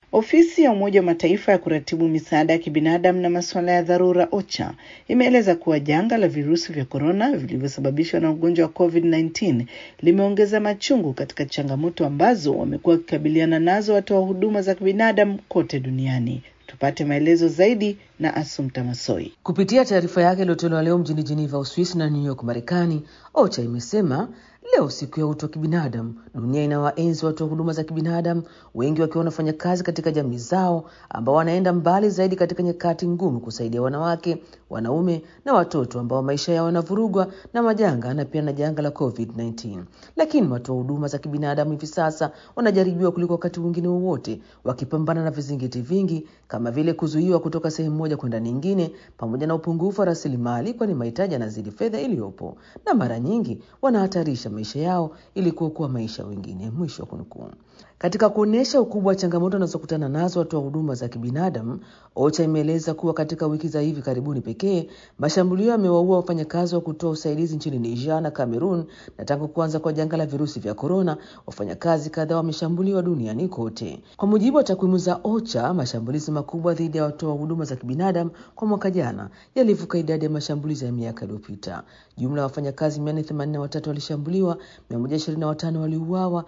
Ofisi ya Umoja wa Mataifa ya kuratibu misaada ya kibinadamu na masuala ya dharura OCHA imeeleza kuwa janga la virusi vya korona vilivyosababishwa na ugonjwa wa COVID-19 limeongeza machungu katika changamoto ambazo wamekuwa wakikabiliana nazo watoa huduma za kibinadamu kote duniani. Tupate maelezo zaidi na Asumta Masoi. Kupitia taarifa yake iliyotolewa leo mjini Geneva, Uswisi na New York, Marekani, OCHA imesema leo siku ya utu wa kibinadamu, dunia inawaenzi watu wa huduma za kibinadamu, wengi wakiwa wanafanya kazi katika jamii zao, ambao wanaenda mbali zaidi katika nyakati ngumu kusaidia wanawake, wanaume na watoto ambao maisha yao yanavurugwa na majanga na pia na janga la COVID-19. Lakini watu wa huduma za kibinadamu hivi sasa wanajaribiwa kuliko wakati mwingine wowote, wakipambana na vizingiti vingi kama vile kuzuiwa kutoka sehemu moja kwenda nyingine, pamoja na upungufu wa rasilimali, kwani mahitaji yanazidi fedha iliyopo, na mara nyingi wanahatarisha maisha yao ili kuokoa maisha wengine. Mwisho wa kunukuu. Katika kuonyesha ukubwa wa changamoto wanazokutana nazo watu wa huduma za kibinadamu, OCHA imeeleza kuwa katika wiki za hivi karibuni pekee mashambulio yamewaua wafanyakazi wa kutoa usaidizi nchini Niger na Cameroon, na tangu kuanza kwa janga la virusi vya korona, wafanyakazi kadhaa wameshambuliwa duniani kote. Kwa mujibu wa takwimu za OCHA, mashambulizi makubwa dhidi ya watoa huduma za kibinadamu kwa mwaka jana yalivuka idadi ya mashambulizi ya miaka iliyopita. Jumla ya wafanyakazi 483 walishambuliwa, 125 waliuawa,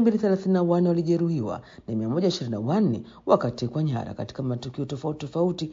234 walijeruhiwa na 124 wakatekwa nyara katika matukio tofauti tofauti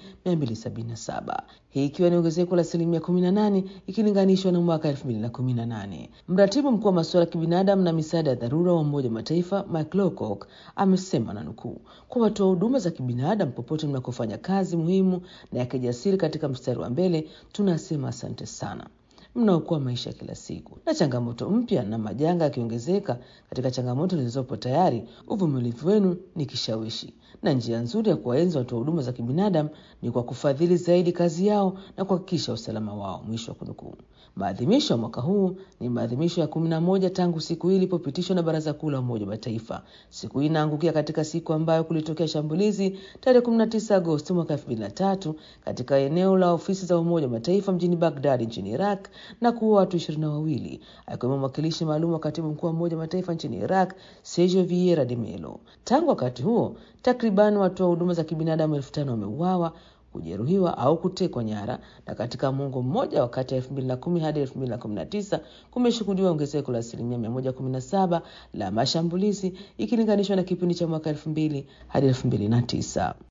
277, hii ikiwa ni ongezeko la asilimia 18 ikilinganishwa na mwaka 2018. Mratibu mkuu wa masuala ya kibinadamu na misaada ya dharura wa Umoja wa Mataifa Mike Lowcock amesema na nukuu, kwa watoa huduma za kibinadamu popote mnakofanya kazi muhimu na ya kijasiri katika mstari wa mbele, tunasema asante sana mnaokoa maisha kila siku. Na changamoto mpya na majanga yakiongezeka katika changamoto zilizopo tayari, uvumilivu wenu ni kishawishi, na njia nzuri ya kuwaenzi watu wa huduma za kibinadamu ni kwa kufadhili zaidi kazi yao na kuhakikisha usalama wao. Mwisho wa kunukuu. Maadhimisho ya mwaka huu ni maadhimisho ya kumi na moja tangu siku hii ilipopitishwa na Baraza Kuu la Umoja wa Mataifa. Siku hii inaangukia katika siku ambayo kulitokea shambulizi tarehe 19 Agosti mwaka 2003 katika eneo la ofisi za Umoja wa Mataifa mjini Baghdad nchini Iraq na kuua watu ishirini na wawili akiwemo mwakilishi maalum wa katibu mkuu wa Umoja wa Mataifa nchini Iraq Sergio Vieira de Mello. Tangu wakati huo takriban watu wa huduma za kibinadamu elfu tano wameuawa kujeruhiwa au kutekwa nyara, na katika muongo mmoja wakati ya 2010 hadi 2019 kumeshuhudiwa ongezeko la asilimia 117 la mashambulizi ikilinganishwa na kipindi cha mwaka 2000 hadi 2009.